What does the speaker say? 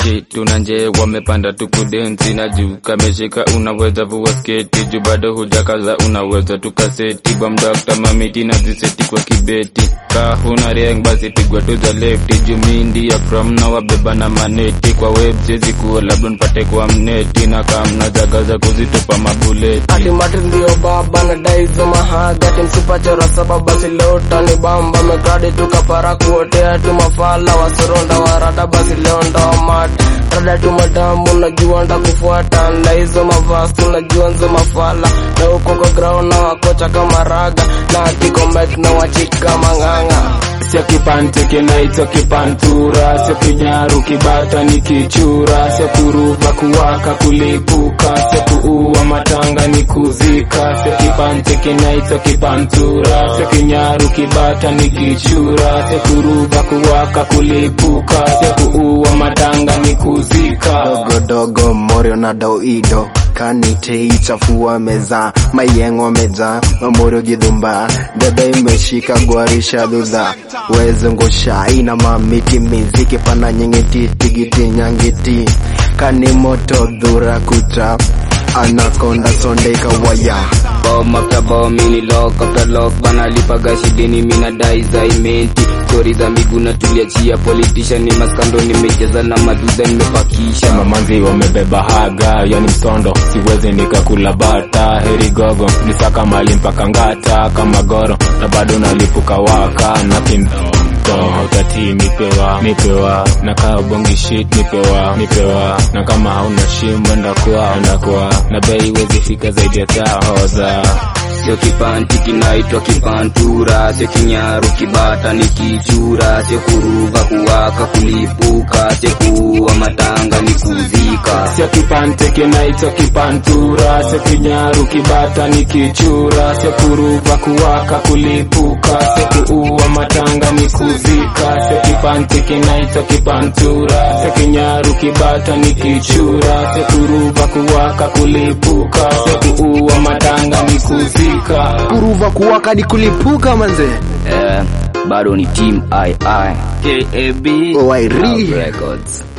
keti tuna nje wamepanda tukudensi na juu kameshika unaweza vua sketi juu bado hujakaza unaweza tukaseti bamdakta mamiti na ziseti kwa kibeti ka huna rieng basi pigwa tu za lefti juu mindi ya from na wabeba na maneti kwa web siezi kuwa labda nipate kwa mneti na kamna zagaza kuzitupa mabuleti ati mati ndio baba na daizo mahaga timsupachora saba basi leo tani bamba megradi tukapara kuotea tumafala wasoronda warada basi leo ndomat rada tumadamu najua nda kufuata na hizo mavasi unajua nzo mafala na huko kwa ground na wakocha kama raga na kikomet na wachika mang'ang'a sio kipante kinaitwa kipantura sio kinyaru kibata ni kichura sio kuruva kuwaka kulipuka sio kuua matanga ni kuzika sio kipante kinaitwa kipantura sio kinyaru kibata ni kichura sio kuruva kuwaka kulipuka sio kuua matanga ni kuzika dogodogo morio na doido kanite ichafua meza mayengo meja mamorio gidhumba debe imeshika gwarisha dhudha wezengosha ina mamiti miziki pana nyingiti tigiti nyangiti kani moto dhura kucha anakonda sondeka waya Bomb after bomb, mini lock after lock banalipaga shideni mina dai za imenti stori za miguu na tuliachia politician ni maskando nimejaza na madudha nimepakisha mamanzi wamebeba haga yani msondo siwezi nikakula bata heri gogo nisaka mali mpaka ngata kama goro na bado nalipuka waka na kindoto utati nipewa nipewa na kaa bongi shit nipewa nipewa na kama hauna shimbo ndakuwa ndakuwa na bei wezi fika zaidi ya tahoza sio kipanti kinaitwa kipantura sio kinyaru kibata ni kichura sio kuruva kuwaka kulipuka sio kuua matanga ni kuzika sio kipante kinaitwa kipantura sio kinyaru kibata ni kichura sio kuruva kuwaka kulipuka sio kuua matanga ni kuzika sio kipante kinaitwa kipantura sio kinyaru kibata ni kichura sio kuruva kuwaka kulipuka sio kuua matanga ni kuzika kuruva kuwaka ni kulipuka manze eh, bado ni team ii KAB Owairi. Records